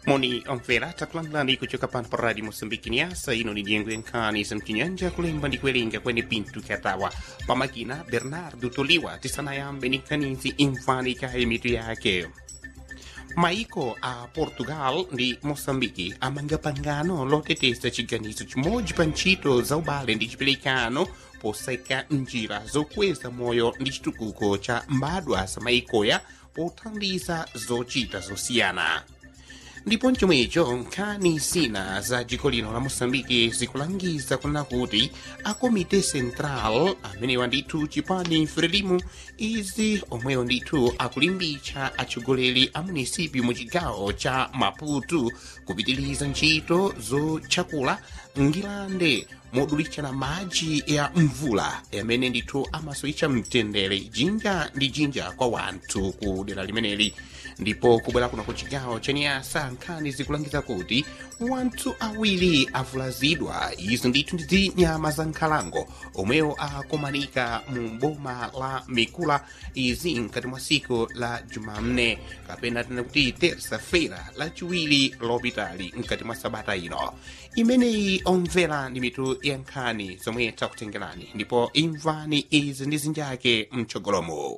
moni omvera takulandirani kuchoka pano pa radio moçambique niasa ino ni diengo yankani zamchinyanja kulemba ndi kuwerenga kwene pintu kyatawa pamakina bernardo toliwa tisanayambe ni nkanizi imvani kaye mitu yake maiko a portugal ndi moçambique amanga pangano loteteza chiganizo chimodzi pa ntchito za ubale ndi chiperekano poseka njira zokweza moyo ndi chitukuko cha mbadwa za maikoya pothandiza zochita zosiyana ndipo mchomwecho nkhani zina za dziko lino la moçambike zikulangiza kuna kuti a komite central amenewa ndithu chipani frelimu izi omwewo ndithu akulimbitsa atsogoleri a munisipi mu chigawo cha maputo kupitiliza ntchito zotchakula ngilande modulitsana madzi ya mvula amene ndithu amasoyitsa mtendere jinja ndi jinja kwa wanthu ku dera limeneli ndipo kubwera kuno ku chigawo cha nyasa nkhani zikulangiza kuti wanthu awiri avulazidwa izi ndithu ndi nyama za nkhalango omwewo akumanika mu boma la mikula izi mkati mwa siku la jumamne kapena tena kuti terça-feira lachiwiri lopitali mkati mwa sabata ino imeneyi omvera ndi mitu ya nkhani zomwe takutengerani ndipo imvani izi ndi zinjake mtsogolomo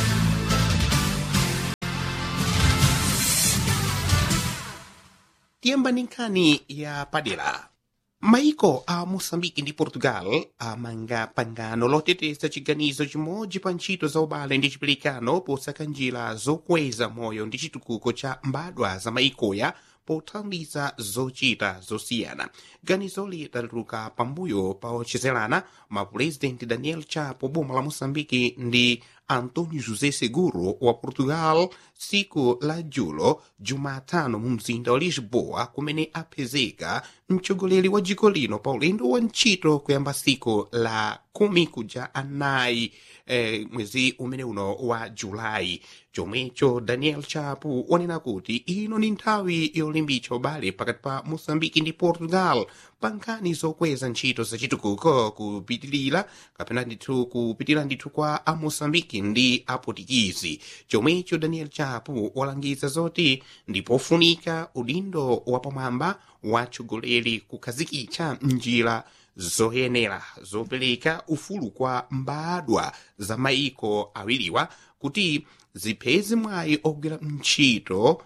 tiyamba ndi nkhani ya padera maiko a moçambique ndi portugal amanga pangano loteteza chiganizo chimodzi pa ntchito za ubale ndi chiperekano posaka njira zokweza moyo ndi chitukuko cha mbadwa za maikoya pothandiza zochita zosiyana ganizoli latuluka pambuyo pa ochezelana mapurezidenti daniel chapo boma la moçambique ndi antonio josé seguro wa portugal siku la julo jumatano mu mzinda wa lisboa kumene apezeka mtsogoleri wa dziko lino pa ulendo wa ntchito kuyamba siku la kumi kuja anayi eh, mwezi umene uno wa julayi chomwecho daniel chapo wanena kuti ino ni nthawi yolimbitsa ubale pakati pa moçambike ndi portugal pa nkhani zokweza ntchito zachitukuko kupitilira kapena ndithu kupitilira ndithu kwa a moçambike ndi a portugizi chomwecho daniel chapo walangiza zoti ndipofunika udindo wapamwamba watsogoleri kukhazikitsa njira zoyenera zopereka ufulu kwa mbadwa za maiko awiriwa kuti zipeze mwayi ogwira ntchito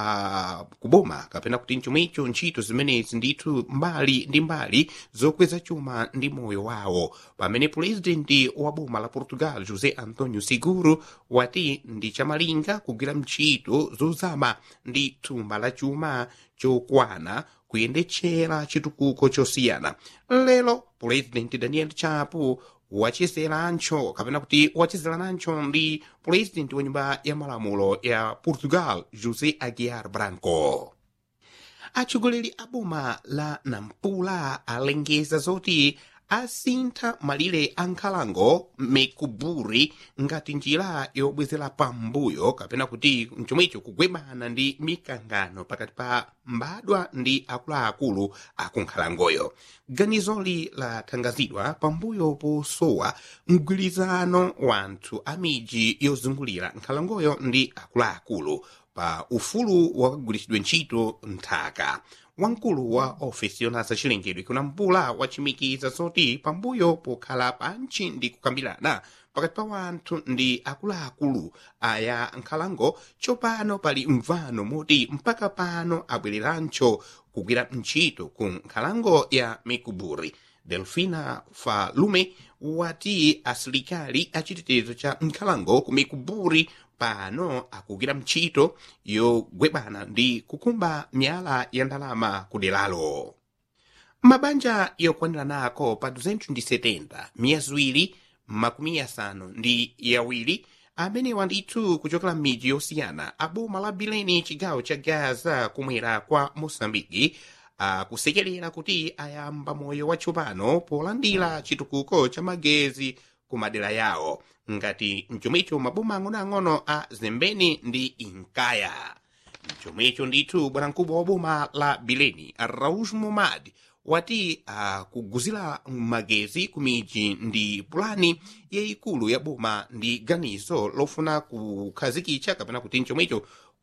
wa kuboma kapena kuti chomwecho ntchito zimenezi ndithu mbali ndi mbali zokweza chuma ndi moyo wawo pamene purezidenti wa boma la portugal josé antonio seguro wati ndi chamalinga kugwira ntchito zozama ndi thumba la chuma chokwana kuyendetsera chitukuko chosiyana lero purezidenti daniel chapo wachezerancho kapena kuti wachezeranancho ndi purezidenti wa nyumba ya malamulo ya portugal josé aguiar branco atsogoleri a boma la nampula alengeza zoti asintha malire a nkhalango mekuburi ngati njira yobwezera pambuyo kapena kuti mchomwecho kugwebana ndi mikangano pakati pa mbadwa ndi akuluakulu akunkhalangoyo ganizoli lathangazidwa pambuyo posowa mgwirizano wanthu a midzi yozungulira nkhalangoyo ndi akuluakulu pa ufulu wakagwiritsidwe ntchito nthaka wamkulu wa ofesi yonasa chilengedwe kunampula wachimikiza zoti pambuyo pokhala pantchi ndi kukambirana pakati pa wanthu ndi akuluakulu aya nkhalango tsopano pali mvano moti mpaka pano abwererancho kugwira ntchito ku nkhalango ya mikuburi delfina falume wati asilikali achitetezo cha nkhalango ku mikuburi pano akugwira ntchito yogwebana ndi kukumba miyala ya ndalama kuderalo mabanja yokwanira nako pa 270 miyaziwiri makumi asanu ndi yawiri amenewa ndithu kuchokera m'midzi yosiyana aboma la bileni chigawo cha gaza kumwera kwa moçambike akusekerera kuti ayamba moyo watsopano polandira chitukuko cha magezi ku madera yawo ngati mchomwecho maboma ang'onoang'ono a zembeni ndi inkaya mchomwecho ndithu bwanamkubwa wa boma la bileni raus momad wati akuguzira magezi ku midzi ndi pulani yayikulu ya boma ndi ganizo lofuna kukhazikitsa kapena kuti mchomwecho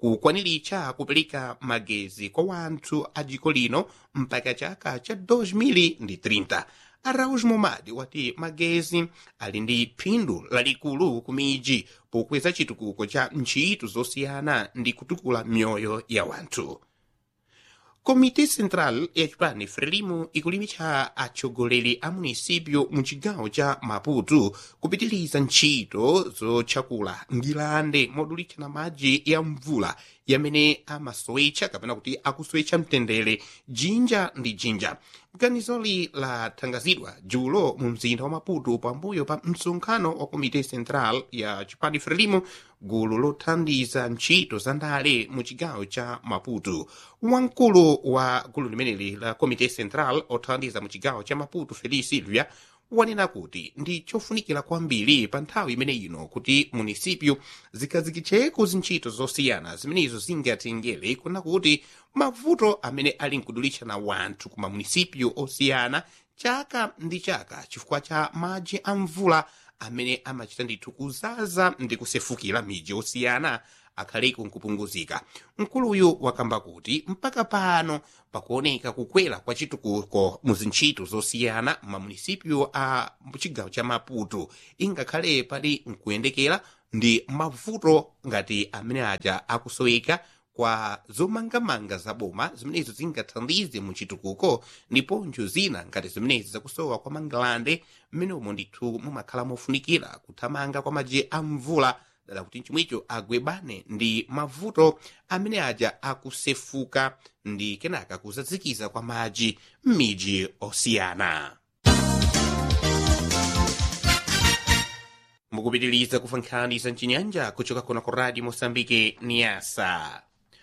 kukwaniritcha kupereka magezi kwa wanthu a dziko lino mpaka chaka cha 2030 araus momadi wati magezi ali ndi phindu lalikulu ku midzi pokweza chitukuko cha ntchito zosiyana ndi kutukula mioyo ya wanthu komite central ya chipani frelimo ikulimitsa atsogoleri a munisipyo mu chigawo cha maputo kupitiriza ntchito zotchakula ngilande modulitsana madzi ya mvula yamene amasowetcha kapena kuti akusowetcha mtendere jinja ndi jinja ganizoli lathangazidwa dzulo mu mzinda wa maputo pambuyo pa msonkhano wa komite central ya chipani frelimo gulu lothandiza ntchito za ndale mu chigawo cha maputo wamkulu wa gulu limeneli la komite central othandiza mu chigawo cha maputo feliz silvia wanena kuti ndi chofunikira kwambiri pa nthawi imene ino kuti munisipyo zikazikitcheko zintchito zosiyana zimenezo zingatengere kuna kuti mavuto amene ali nkudulitshana wanthu ku mamunisipyo osiyana chaka ndi chaka chifukwa cha madzi a mvula amene amachita ndithu kuzaza ndi kusefukira midzi osiyana akhaleko nkupunguzika mkuluyu wakamba kuti mpaka pano pakuoneka kukwera kwa chitukuko mu zintchito zosiyana mamunisipyo a chigawo cha maputo ingakhale pali nkuyendekera ndi mavuto ngati amene aja akusoweka kwa zomangamanga za boma zimenezo zingathandize mu chitukuko ndiponso zina ngati zimenezi zakusowa kwa mangalande mmenomo ndithu mumakhala mofunikira kuthamanga kwa madzi a mvula dala kuti chomwecho agwebane ndi mavuto amene aja akusefuka ndi kenaka kuzazikiza kwa madzi m'midzi osiyana mukupitiriza kufa nkhani za mchinyanja kuchoka kuno ku radio mosambike niyasa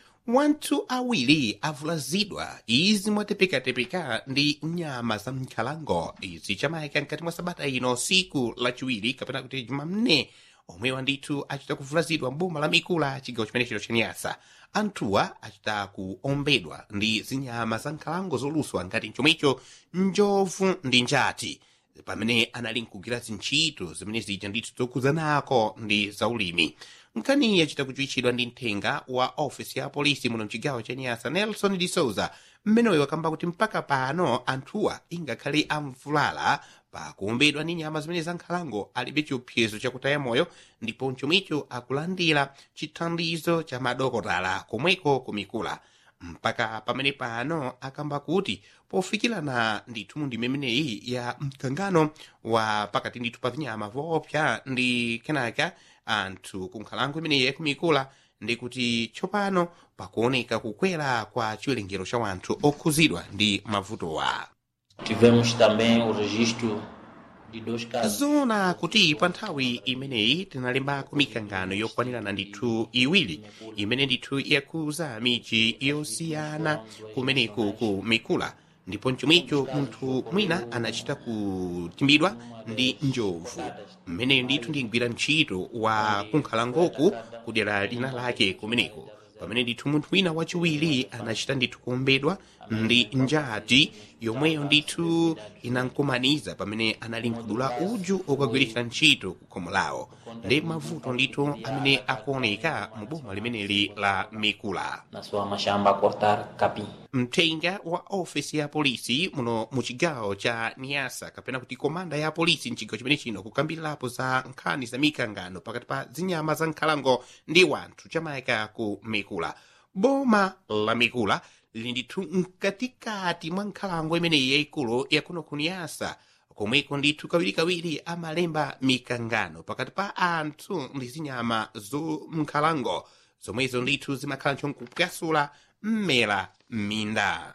wanthu awiri avulazidwa izi mwatepekatepeka ndi nyama za mnkhalango izi chamayika mkati mwa sabata ino siku lachiwiri kapena kuti jumamne omwewa ndithu achita kuvulazidwa mboma la mikula chigawo chimenechero cha nyasa anthuwa achita kuombedwa ndi zinyama za nkhalango zoluswa ngati chomwecho njovu ndi njati pamene anali nkugwira zintchito zimene zija ndithu zokuzanako ndi zaulimi nkhani yachita kuchiwitchidwa ndi mthenga wa ofisi ya polisi muno mchigawo cha nyasa nelson de souza mmeneyo wakamba kuti mpaka pano anthuwa ingakhale amvulala pakuombedwa ndi nyama zimene za nkhalango alibe chiopsezo chakutaya moyo ndipo chomwecho akulandira chithandizo cha madokotala komweko kumikula mpaka pamene pano akamba kuti pofikirana ndithu mu ndime imeneyi ya mkangano wa pakati ndithu pa vinyama voopsa ndi kenaka anthu ku nkhalango imeneyi yakumikula ndi kuti tsopano pakuoneka kukwera kwa chiwerengero cha wanthu okhuzidwa ndi mavutowa Tivemos também o registro de dois casos. zona kuti pa nthawi imeneyi tinalembako mikangano yokwanirana ndithu iwiri imene ndithu yakuza midzi yosiyana kumeneku ku mikula ndipo chomwecho munthu mwina anachita kutimbidwa ndi njovu mmeneyo ndithu ndingwira ntchito wa kunkhalangoku kudera lina lake kumeneko pamene ndithu munthu wina wachiwiri anachita ndithu kuombedwa ndi njati yomweyo ndithu inankumaniza pamene anali nkudula uju okagwiritsa ntchito ku khomo lawo ndi mavuto ndithu amene akuoneka mu boma limeneli la mikula Na sua machamba a cortar capim. mthenga wa ofisi ya polisi muno mu chigawo cha niyasa kapena kuti komanda ya polisi mchigawo chimene chino kukambirirapo za nkhani za mikangano pakati pa zinyama za nkhalango ndi wanthu chamayika ku mikula boma la mikula lili ndithu mkatikati mwa nkhalango imeneyi yayikulu yakuno ku niyasa komweko ndithu kawirikawiri amalemba mikangano pakati pa anthu ndi zinyama zo mnkhalango zomwezo ndithu zimakhala nkupwasula mmera m'minda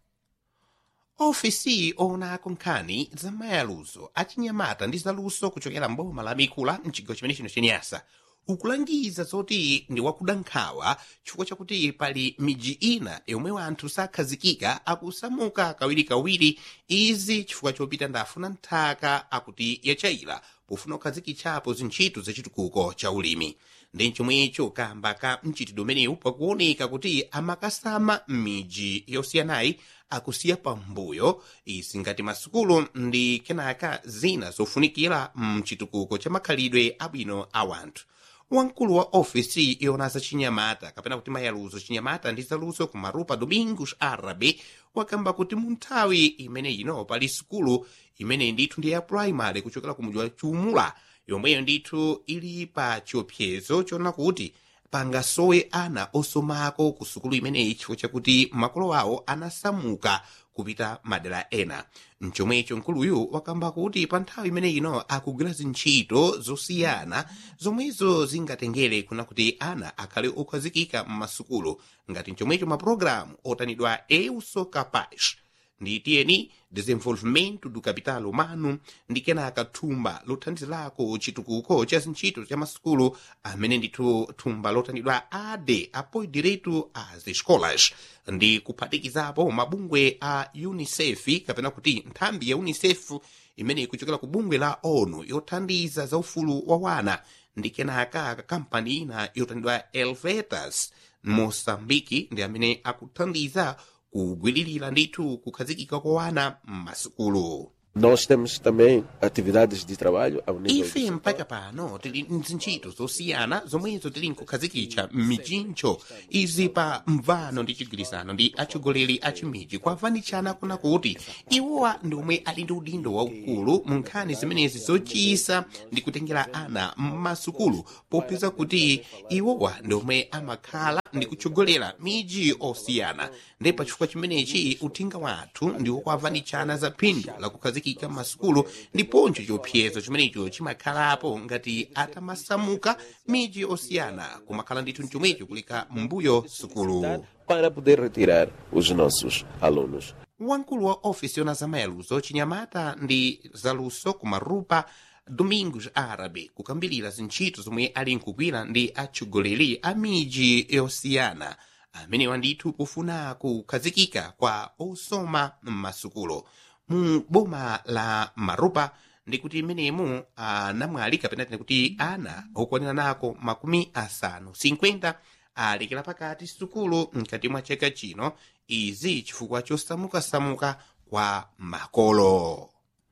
ofisi oonako nkhani za mayaluzo achinyamata ndi zaluso kuchokera mboma la mikula mchigawo chimene chino chenyasa ukulangiza zoti ndi wakuda nkhawa chifukwa chakuti pali midzi ina yomwe wanthu sakhazikika akusamuka kawirikawiri izi chifukwa chopita ndafuna nthaka akuti yachayira pofuna kukhazikitsapo zintchito zachitukuko cha ulimi ndi chomwecho kamba ka mchitidwe umenewu pakuoneka kuti amakasama m'midzi yosiyanayi akusiya pambuyo izi ngati masukulu ndi kenaka zina zofunikira mchitukuko cha makhalidwe abwino a wanthu wamkulu wa ofisi yona za chinyamata kapena kuti mayaluzo chinyamata ndi zaluso ku marupa domingos arabe wakamba kuti mu nthawi imene ino pali sukulu imene ndithu ndi ya primary kuchokera ku mudzi wa chumula yomweyo ndithu ili pa chiopsezo chona kuti pangasowe ana osomako ku sukulu imeneyi chifukwa chakuti makolo awo anasamuka kupita madera ena mchomwecho mkuluyu wakamba kuti pa nthawi imene ino akugwira zintchito zosiyana zomwezo zingatengere kuna kuti ana akhale okhazikika m'masukulu ngati mchomwecho mapulogalamu otanidwa euso capaz ndi tiyeni desenvolvimento do capital humano ndi kenaka thumba lothandizirako chitukuko cha zintchito cha masukulu amene ndithu thumba lotanidwa ade apoio direito às escolas ndi kuphatikizapo mabungwe a unicef kapena kuti nthambi ya unicef imene ikuchokera ku bungwe la onu yothandiza za ufulu wa wana ndi kenaka kampani ina yotanidwa elvetas mosambiki ndi amene akuthandiza kugwiririra ndithu kukhazikika kwa wana m'masukulu Nós temos também atividades de trabalho ao nível ife do mpaka pano tili mzintchito zosiyana zomwezo tili nkukhazikitsa m'mijincho izi pa mvano ndi chigwirizano ndi atsogoleri a chimiji kwavanitshana kuna kuti iwowa ndi omwe ali ndi udindo waukulu mu nkhani zimenezi zochisa ndi kutengera ana m'masukulu popeza kuti iwowa ndi omwe amakhala ndi kutsogolera miji osiyana ndi pachifukwa chimenechi uthenga wathu ndi wokwavanitshana za phindu lakukhazikika m'masukulu ndiponso chiopsezo chimenecho chimakhalapo ngati atamasamuka miji osiyana kumakhala ndithu mchomwecho kuleka mbuyo sukulu para poder retirar os nossos alunos. wamkulu wa ofisi yona zamayaluzo chinyamata ndi zaluso kumarupa domingos arabe kukambirira zintchito zomwe ali nkugwira ndi atsogoleri a miji yosiyana amenewa ndithu pofuna kukhazikika kwa osoma m'masukulu mu boma la marupa ndikuti imenemu anamwali kapena tine kuti ana okwanira nako makumi asanu 50 alekera pakati sukulu mkati mwa chaka chino izi chifukwa chosamukasamuka kwa makolo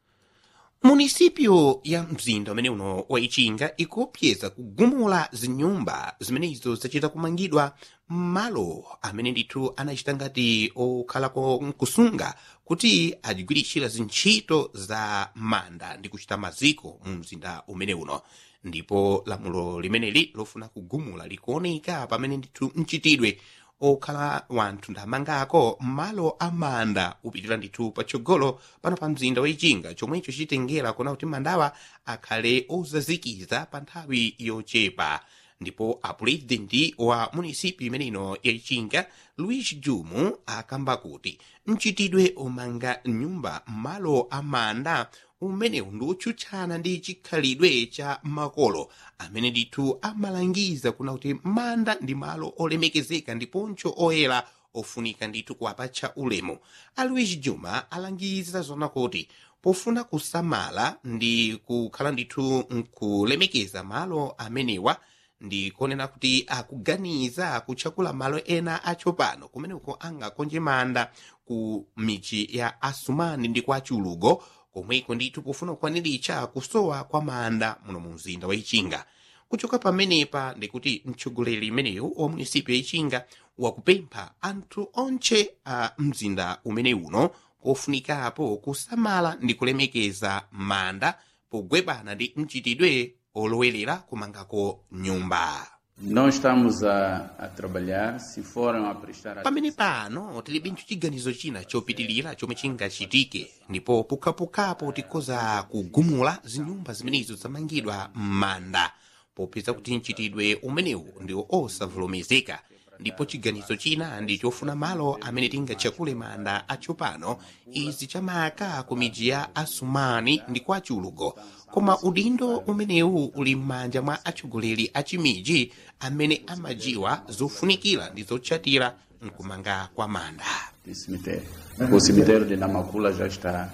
munisipyo ya mzinda umene uno wa ichinga ikuopseza kugumula zinyumba zimenezo zachita kumangidwa m'malo amene ndithu anachita ngati okhalako nkusunga kuti adigwiritsira zintchito za manda ndi kuchita maziko mu mzinda umene uno ndipo lamulo limeneli lofuna kugumula likuoneka pamene ndithu mchitidwe okhala wanthu ndamangako m'malo amanda upitira ndithu patsogolo pano pa mzinda wa ichinga chomwecho chitengera kuona kuti mandawa akhale ozazikiza pa nthawi yochepa ndipo apurezidenti wa munisipi imeneno ya ichinga luis jumu akamba kuti mchitidwe omanga nyumba m'malo amanda umenewu ndi otchutchana ndi chikhalidwe cha makolo amene ndithu amalangiza kuna kuti manda ndi malo olemekezeka ndiponso oyera ofunika ndithu kuwapatcha ulemu aluis juma alangiza zona kuti pofuna kusamala ndi kukhala ndithu nkulemekeza malo amenewa ndi konena kuti akuganiza kutchakula malo ena atsopano kumeneko angakonje manda ku michi ya asumani ndi kwa chulugo komweko ndithu pofuna kukwaniritsa kusowa kwa manda muno mu mzinda wa ichinga kuchoka pamenepa ndikuti mtsogoleri imeneyu wa munisipi ya ichinga wakupempha anthu onche a mzinda umene uno kofunikapo kusamala ndi kulemekeza manda pogwebana ndi mchitidwe olowerera kumangako nyumba Nós estamos a, a trabalhar, se foram a prestar pamene pano tilibe chiganizo china chopitilira chomwe chingachitike ndipo pukhapukhapo tikhoza kugumula zinyumba zimenezo zamangidwa m'manda popeza kuti mchitidwe umenewu ndi osavomerezeka ndipo chiganizo china ndi chofuna malo amene tingatchakule manda atsopano izi chamaka ku midzi ya asumani ndi kwa chulugo koma udindo umenewu uli m'manja mwa atsogoleri a chimiji amene amajiwa zofunikira ndi zotchatira mkumanga kwa manda de cemitério. O cemitério de Namakula já está,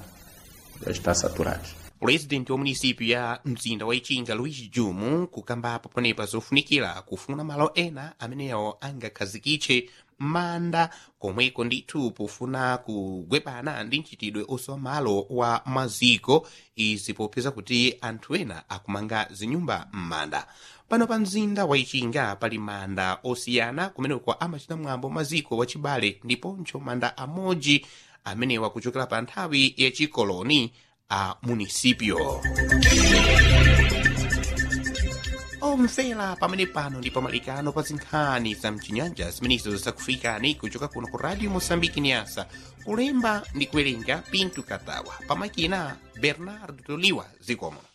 já está saturado. purezidenti wa munisipi ya mzinda wa ichinga luis jumu kukambapo panepa zofunikira kufuna malo ena amenewo angakhazikitse manda komweko ndithu pofuna kugwebana ndi mchitidwe osowa malo wa maziko izi popeza kuti anthu ena akumanga zinyumba m'manda pano pa mzinda wa ichinga pali manda osiyana kumeneko amachita mwambo maziko wachibale ndiponso manda amodzi amenewa kuchokera pa nthawi yachikoloni a munisipio omvera pamene pano ndi pamalikano pa zinkhani za mchinyanja zimenezo zakufikani kuchoka kuno ku radio mosambiki niasa kulemba ndi kuwerenga pintu katawa pamakina bernardo toliwa zikomo